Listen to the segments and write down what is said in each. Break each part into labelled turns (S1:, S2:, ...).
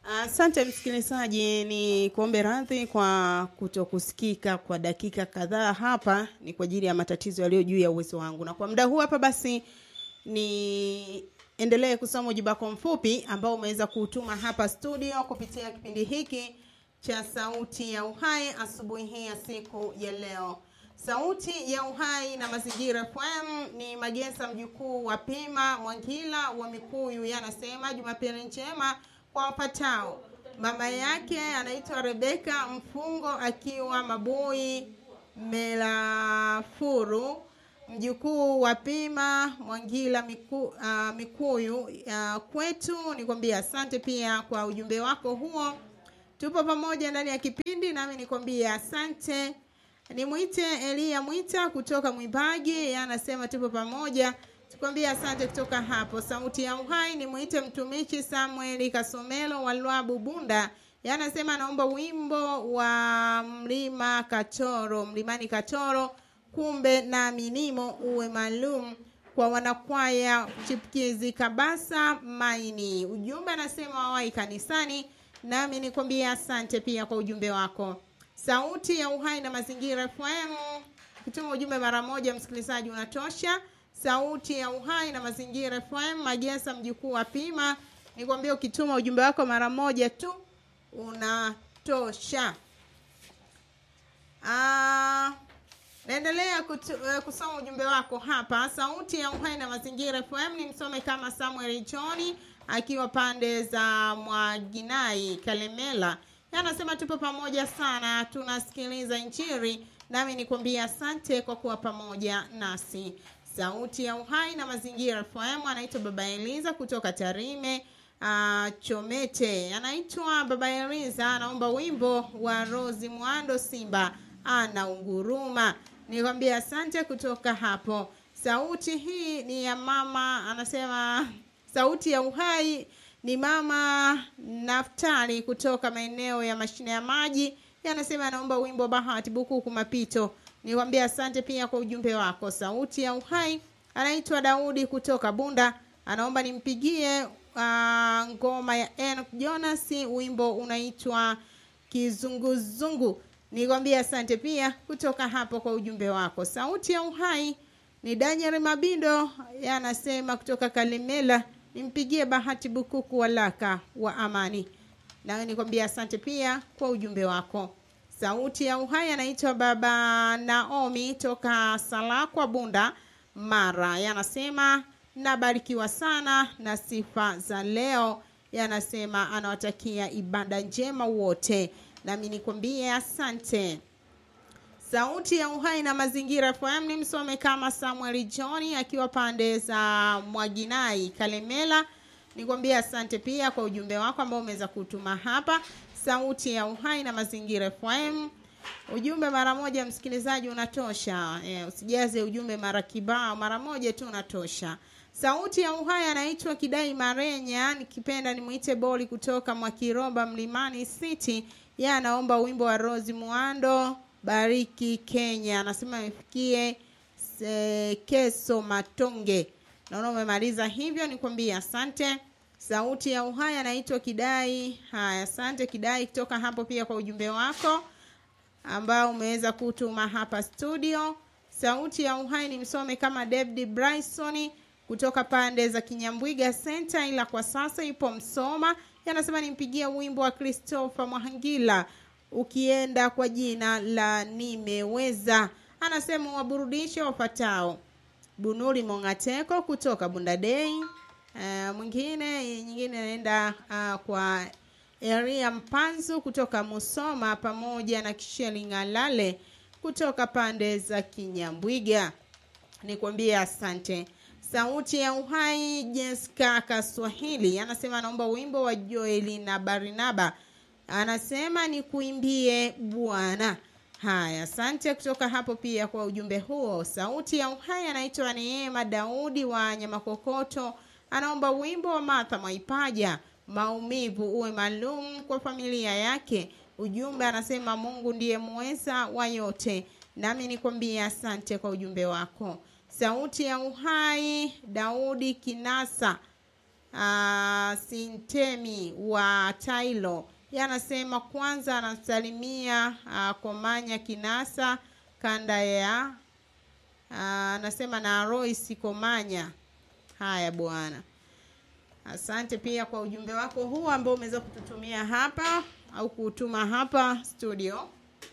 S1: Asante msikilizaji, ni kuombe radhi kwa kutokusikika kwa dakika kadhaa hapa, ni kwa ajili ya matatizo yaliyo juu ya uwezo wangu, na kwa muda huu hapa basi ni endelee kusoma ujumbe wako mfupi ambao umeweza kuutuma hapa studio kupitia kipindi hiki cha Sauti ya Uhai asubuhi hii ya siku ya leo. Sauti ya Uhai na Mazingira FM ni Magesa mjukuu wa Pima Mwangila wa Mikuyu, yanasema Jumapili njema kwa wapatao. Mama yake anaitwa Rebeka Mfungo akiwa Mabui Melafuru, mjukuu wa Pima Mwangila miku, uh, Mikuyu. Uh, kwetu nikwambia asante pia kwa ujumbe wako huo. Tupo pamoja ndani ya kipindi, nami nikwambia asante. Nimwite Elia Mwita kutoka Mwimbaji, yeye anasema tupo pamoja tukwambia asante kutoka hapo sauti ya uhai ni mwite mtumishi samueli kasomelo wa lwabu bunda yanasema anaomba wimbo wa mlima katoro mlimani katoro kumbe na minimo uwe maalum kwa wanakwaya chipkizi kabasa maini ujumbe anasema wawai kanisani nami nikwambia asante pia kwa ujumbe wako sauti ya uhai na mazingira fm kutuma ujumbe mara moja msikilizaji unatosha sauti ya uhai na mazingira FM Magesa mjukuu wa Pima. Nikwambia ukituma ujumbe wako mara moja tu unatosha. Ah, naendelea kutu, uh, kusoma ujumbe wako hapa. Sauti ya uhai na mazingira FM ni msome kama Samuel Johni akiwa pande za Mwaginai Kalemela. Anasema tupo pamoja sana, tunasikiliza Injili, nami nikwambia asante kwa kuwa pamoja nasi sauti ya uhai na mazingira FM anaitwa baba Eliza kutoka Tarime uh, Chomete anaitwa baba Eliza anaomba wimbo wa Rozi Mwando Simba ana unguruma nikwambia asante kutoka hapo sauti hii ni ya mama anasema sauti ya uhai ni mama Naftali kutoka maeneo ya mashine ya maji anasema anaomba wimbo Bahati Bukuku Mapito nikwambia asante pia kwa ujumbe wako sauti ya uhai anaitwa daudi kutoka bunda anaomba nimpigie uh, ngoma ya Enoch jonas wimbo unaitwa kizunguzungu nikwambia asante pia kutoka hapo kwa ujumbe wako sauti ya uhai ni daniel mabindo anasema kutoka kalimela nimpigie bahati bukuku walaka wa amani nawe nikwambia asante pia kwa ujumbe wako sauti ya uhai anaitwa baba naomi toka salakwa bunda mara yanasema nabarikiwa sana na sifa za leo yanasema anawatakia ibada njema wote nami nikwambie asante sauti ya uhai na mazingira fm ni msome kama samuel johni akiwa pande za mwaginai kalemela nikwambie asante pia kwa ujumbe wako ambao umeweza kutuma hapa sauti ya uhai na mazingira FM. Ujumbe mara moja msikilizaji unatosha. E, usijaze ujumbe mara kibao, mara moja tu unatosha. Sauti ya uhai anaitwa Kidai Marenya, nikipenda nimuite Boli kutoka Mwakiromba Mlimani City. Yeye anaomba wimbo wa Rose Muando, Bariki Kenya. Anasema ifikie Keso Matonge. Naona umemaliza hivyo, nikwambie asante sauti ya uhai anaitwa kidai haya asante kidai kutoka hapo pia kwa ujumbe wako ambao umeweza kutuma hapa studio sauti ya uhai ni msome kama david bryson kutoka pande za kinyambwiga center ila kwa sasa ipo msoma yanasema nimpigia wimbo wa christopher mwahangila ukienda kwa jina la nimeweza anasema waburudishe wafatao bunuli mongateko kutoka bundadei Uh, mwingine nyingine anaenda uh, kwa Eria Mpanzu kutoka Musoma pamoja na Kisheli Ng'alale kutoka pande za Kinyambwiga. Nikwambie asante. Sauti ya Uhai Jessica Kaswahili anasema anaomba wimbo wa Joeli na Barinaba, anasema ni kuimbie Bwana. Haya, asante kutoka hapo pia kwa ujumbe huo. Sauti ya Uhai anaitwa Neema Daudi wa Nyamakokoto anaomba wimbo wa Martha Mwaipaja maumivu uwe maalum kwa familia yake. Ujumbe anasema Mungu ndiye muweza wa yote, nami nikwambie asante kwa ujumbe wako. Sauti ya Uhai Daudi Kinasa uh, Sintemi wa Tailo yanasema kwanza anasalimia uh, Komanya Kinasa kanda ya anasema uh, na Royce Komanya. Haya bwana, asante pia kwa ujumbe wako huu ambao umeweza kututumia hapa au kuutuma hapa studio.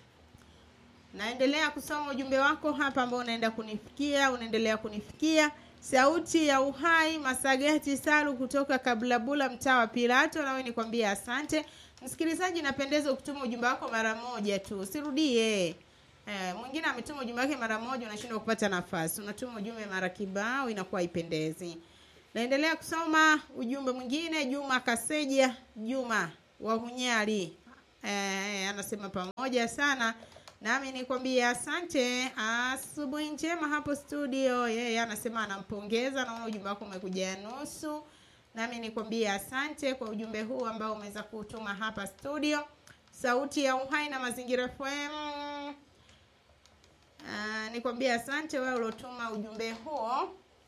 S1: Naendelea kusoma ujumbe wako hapa ambao unaenda kunifikia, unaendelea kunifikia. Sauti ya Uhai Masagati Salu kutoka Kabulabula, mtaa wa Pilato, nawe nikwambia asante. Msikilizaji, napendeza ukituma ujumbe wako mara moja tu, usirudie. Eh, mwingine ametuma ujumbe wake mara moja, unashindwa kupata nafasi. Unatuma ujumbe mara kibao, inakuwa haipendezi. Naendelea kusoma ujumbe mwingine. Juma Kaseja Juma wa Hunyari eh, anasema pamoja sana nami nikwambia asante. Asubuhi njema hapo studio. Yeye anasema anampongeza, naona ujumbe wako umekuja nusu nami nikwambia asante kwa ujumbe huu ambao umeweza kutuma hapa studio. Sauti ya Uhai na Mazingira FM. Uh, nikwambia asante wewe uliotuma ujumbe huo.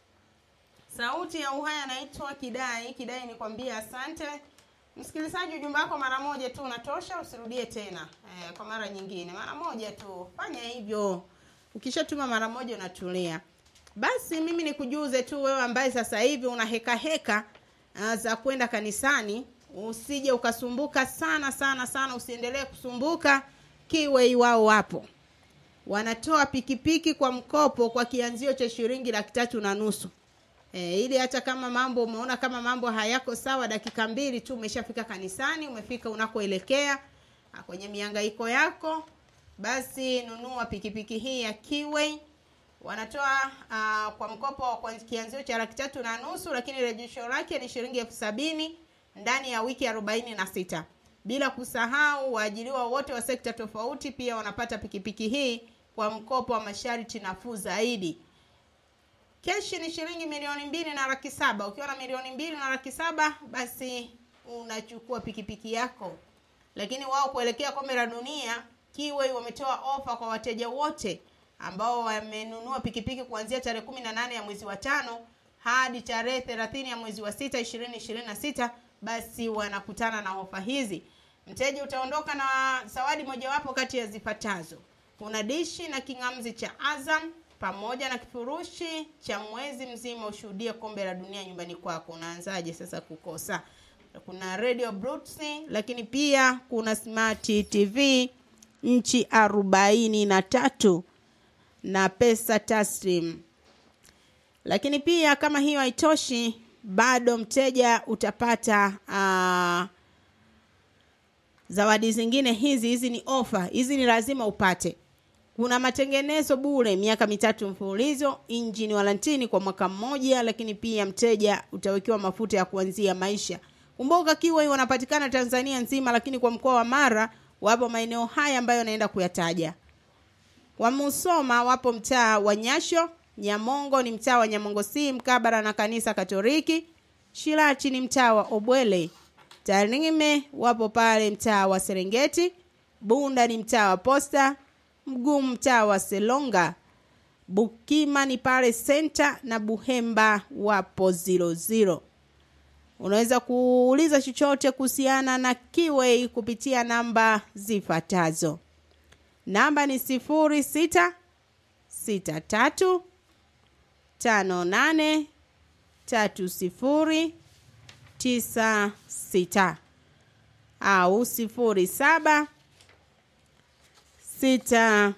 S1: Sauti ya Uhai anaitwa Kidai. Kidai nikwambia asante. Msikilizaji, ujumbe wako mara moja tu unatosha, usirudie tena eh, kwa mara nyingine. Mara moja tu, fanya hivyo. Ukishatuma mara moja unatulia. Basi mimi nikujuze tu wewe ambaye sasa hivi una heka heka uh, za kwenda kanisani, usije ukasumbuka sana sana sana, usiendelee kusumbuka. Kiwei wao wapo wanatoa pikipiki kwa mkopo kwa kianzio cha shilingi laki tatu na nusu. E, ili hata kama mambo umeona kama mambo hayako sawa, dakika mbili tu umeshafika kanisani, umefika unakoelekea kwenye mihangaiko yako, basi nunua pikipiki hii ya Kiwei. Wanatoa uh, kwa mkopo kwa kianzio cha laki tatu na nusu, lakini rejesho lake ni shilingi elfu sabini ndani ya wiki arobaini na sita. Bila kusahau waajiriwa wote wa sekta tofauti pia wanapata pikipiki hii kwa mkopo wa masharti nafuu zaidi. Keshi ni shilingi milioni mbili na laki saba. Ukiwa na milioni mbili na laki saba basi unachukua pikipiki yako. Lakini wao kuelekea kombe la dunia, Kiwei wametoa ofa kwa wateja wote ambao wamenunua pikipiki kuanzia tarehe kumi na nane ya mwezi wa tano hadi tarehe thelathini ya mwezi wa sita ishirini ishirini na sita basi wanakutana na ofa hizi. Mteja utaondoka na zawadi mojawapo kati ya zifuatazo: kuna dishi na king'amzi cha Azam pamoja na kifurushi cha mwezi mzima ushuhudie kombe la dunia nyumbani kwako. Unaanzaje sasa kukosa? Kuna radio Bluetooth, lakini pia kuna smart TV nchi arobaini na tatu na pesa taslim. Lakini pia kama hiyo haitoshi, bado mteja utapata uh, zawadi zingine. Hizi hizi ni ofa, hizi ni lazima upate kuna matengenezo bure miaka mitatu mfululizo, injini walantini kwa mwaka mmoja, lakini pia mteja utawekewa mafuta ya kuanzia maisha. Kumbuka Kiwei wanapatikana Tanzania nzima, lakini kwa mkoa wa Mara wapo maeneo haya ambayo naenda kuyataja. Kwa Musoma wapo mtaa wa Nyasho, Nyamongo ni mtaa wa Nyamongo si mkabara na kanisa Katoliki, Shirachi ni mtaa wa Obwele, Tarime wapo pale mtaa wa Serengeti, Bunda ni mtaa wa Posta, Mgumu mtaa wa Selonga, Bukima ni pale senta na Buhemba wapo ziro ziro. Unaweza kuuliza chochote kuhusiana na Kiwei kupitia namba zifuatazo. Namba ni sifuri sita sita tatu tano nane tatu sifuri tisa sita au sifuri saba sita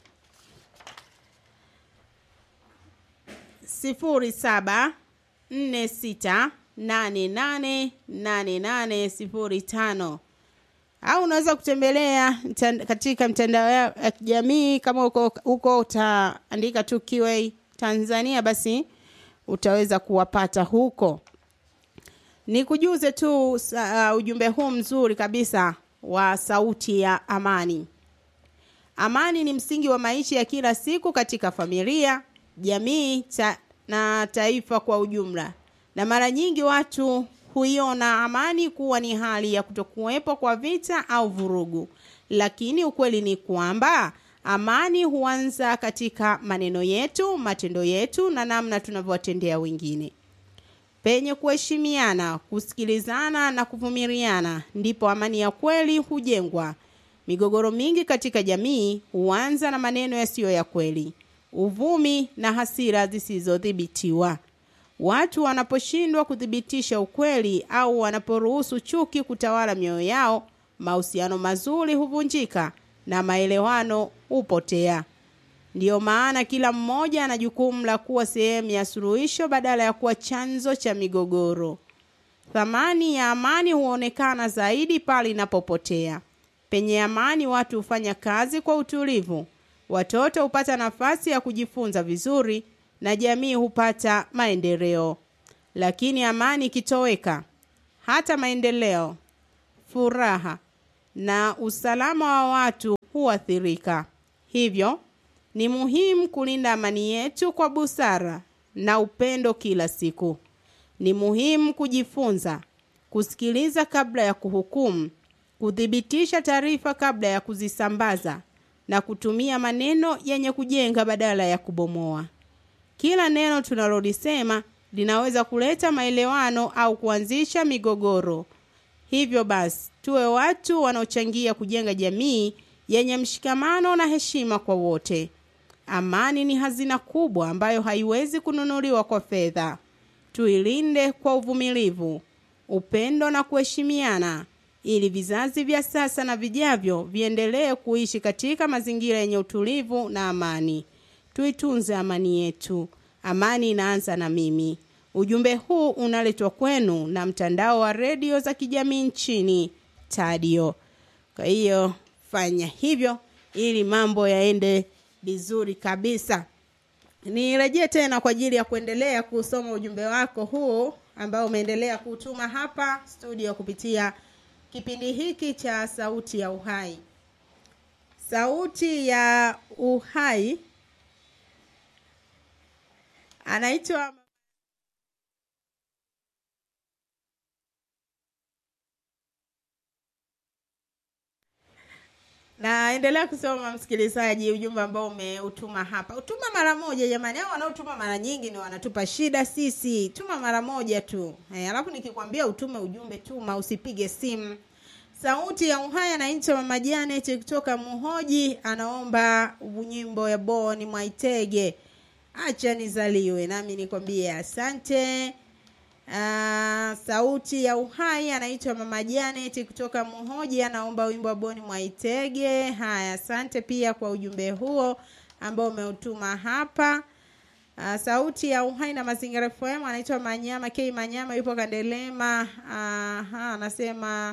S1: sifuri saba nne sita nane nane nane nane sifuri tano au unaweza kutembelea mtand, katika mitandao ya kijamii kama uko huko utaandika tu Kiwei Tanzania, basi utaweza kuwapata huko. Nikujuze tu uh, ujumbe huu mzuri kabisa wa sauti ya amani. Amani ni msingi wa maisha ya kila siku katika familia, jamii ta, na taifa kwa ujumla. Na mara nyingi watu huiona amani kuwa ni hali ya kutokuwepo kwa vita au vurugu, lakini ukweli ni kwamba amani huanza katika maneno yetu, matendo yetu na namna tunavyowatendea wengine. penye kuheshimiana, kusikilizana na kuvumiliana, ndipo amani ya kweli hujengwa. Migogoro mingi katika jamii huanza na maneno yasiyo ya kweli, uvumi na hasira zisizodhibitiwa. Watu wanaposhindwa kuthibitisha ukweli au wanaporuhusu chuki kutawala mioyo yao, mahusiano mazuri huvunjika na maelewano hupotea. Ndiyo maana kila mmoja ana jukumu la kuwa sehemu ya suluhisho badala ya kuwa chanzo cha migogoro. Thamani ya amani huonekana zaidi pale inapopotea. Penye amani, watu hufanya kazi kwa utulivu, watoto hupata nafasi ya kujifunza vizuri na jamii hupata maendeleo. Lakini amani ikitoweka, hata maendeleo, furaha na usalama wa watu huathirika. Hivyo ni muhimu kulinda amani yetu kwa busara na upendo kila siku. Ni muhimu kujifunza, kusikiliza kabla ya kuhukumu, kuthibitisha taarifa kabla ya kuzisambaza na kutumia maneno yenye kujenga badala ya kubomoa. Kila neno tunalolisema linaweza kuleta maelewano au kuanzisha migogoro. Hivyo basi, tuwe watu wanaochangia kujenga jamii yenye mshikamano na heshima kwa wote. Amani ni hazina kubwa ambayo haiwezi kununuliwa kwa fedha. Tuilinde kwa uvumilivu, upendo na kuheshimiana ili vizazi vya sasa na vijavyo viendelee kuishi katika mazingira yenye utulivu na amani. Tuitunze amani yetu. Amani inaanza na mimi. Ujumbe huu unaletwa kwenu na mtandao wa redio za kijamii nchini Tadio. Kwa hiyo fanya hivyo ili mambo yaende vizuri kabisa. Nirejee tena kwa ajili ya kuendelea kusoma ujumbe wako huu ambao umeendelea kutuma hapa studio kupitia kipindi hiki cha Sauti ya Uhai. Sauti ya Uhai anaitwa naendelea kusoma msikilizaji ujumbe ambao umeutuma hapa utuma mara moja jamani hao wanaotuma mara nyingi ni wanatupa shida sisi tuma mara moja tu e, alafu nikikwambia utume ujumbe tuma usipige simu sauti ya uhai anaitwa mama janet kutoka muhoji anaomba nyimbo ya boni mwaitege acha nizaliwe nami nikwambie asante Uh, sauti ya uhai anaitwa mama Janet kutoka Muhoji, anaomba wimbo wa Boni Mwaitege. Haya, asante pia kwa ujumbe huo ambao umeutuma hapa. Uh, sauti ya uhai na mazingira FM anaitwa Manyama K Manyama, yupo Kandelema. Uh, anasema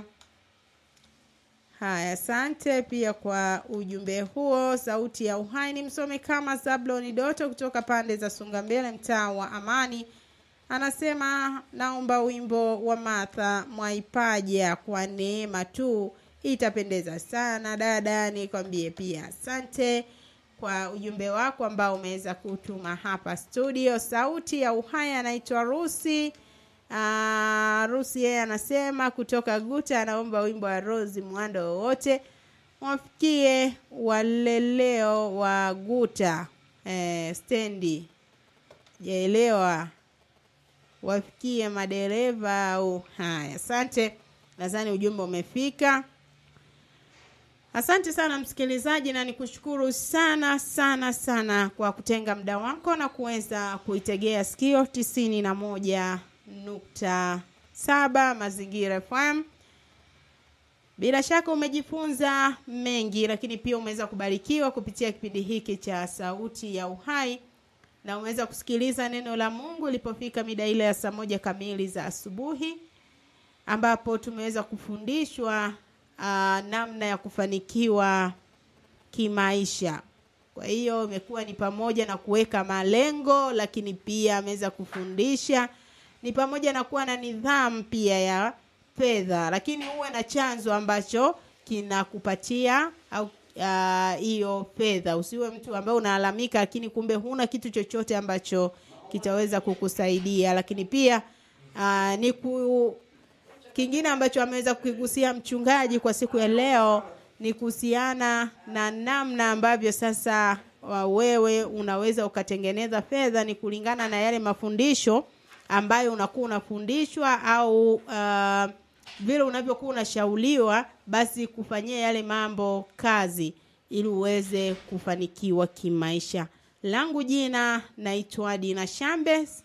S1: haya, asante pia kwa ujumbe huo. Sauti ya uhai ni msome kama Zabloni Doto kutoka pande za Sungambele, mtaa wa Amani anasema naomba wimbo wa Martha Mwaipaja kwa neema tu, itapendeza sana dada. Nikwambie pia asante kwa ujumbe wako ambao umeweza kutuma hapa studio. Sauti ya uhai anaitwa Rusi. Uh, Rusi yeye anasema kutoka Guta, anaomba wimbo wa Rosi Mwando wowote wafikie waleleo wa Guta eh, stendi jaelewa wafikie madereva au haya. Asante, nadhani ujumbe umefika. Asante sana msikilizaji, na nikushukuru sana sana sana kwa kutenga muda wako na kuweza kuitegea sikio tisini na moja nukta saba Mazingira FM. Bila shaka umejifunza mengi, lakini pia umeweza kubarikiwa kupitia kipindi hiki cha Sauti ya Uhai na umeweza kusikiliza neno la Mungu ilipofika mida ile ya saa moja kamili za asubuhi, ambapo tumeweza kufundishwa uh, namna ya kufanikiwa kimaisha. Kwa hiyo imekuwa ni pamoja na kuweka malengo, lakini pia ameweza kufundisha ni pamoja na kuwa na nidhamu pia ya fedha, lakini uwe na chanzo ambacho kinakupatia au hiyo uh, fedha. Usiwe mtu ambaye unalalamika, lakini kumbe huna kitu chochote ambacho kitaweza kukusaidia. Lakini pia uh, ni ku, kingine ambacho ameweza kukigusia mchungaji kwa siku ya leo ni kuhusiana na namna ambavyo sasa uh, wewe unaweza ukatengeneza fedha, ni kulingana na yale mafundisho ambayo unakuwa unafundishwa au uh, vile unavyokuwa unashauriwa basi kufanyia yale mambo kazi ili uweze kufanikiwa kimaisha langu jina naitwa dina shambes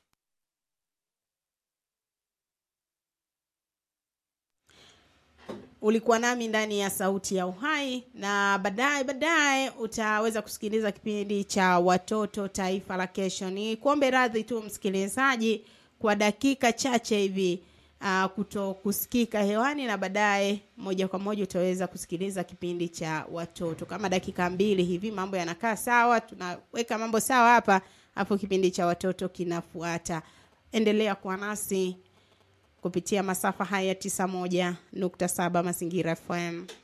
S1: ulikuwa nami ndani ya sauti ya uhai na baadaye baadaye utaweza kusikiliza kipindi cha watoto taifa la kesho ni kuombe radhi tu msikilizaji kwa dakika chache hivi uh, kuto kusikika hewani na baadaye moja kwa moja utaweza kusikiliza kipindi cha watoto kama dakika mbili hivi mambo yanakaa sawa tunaweka mambo sawa hapa hapo kipindi cha watoto kinafuata endelea kuwa nasi kupitia masafa haya tisa moja nukta saba mazingira fm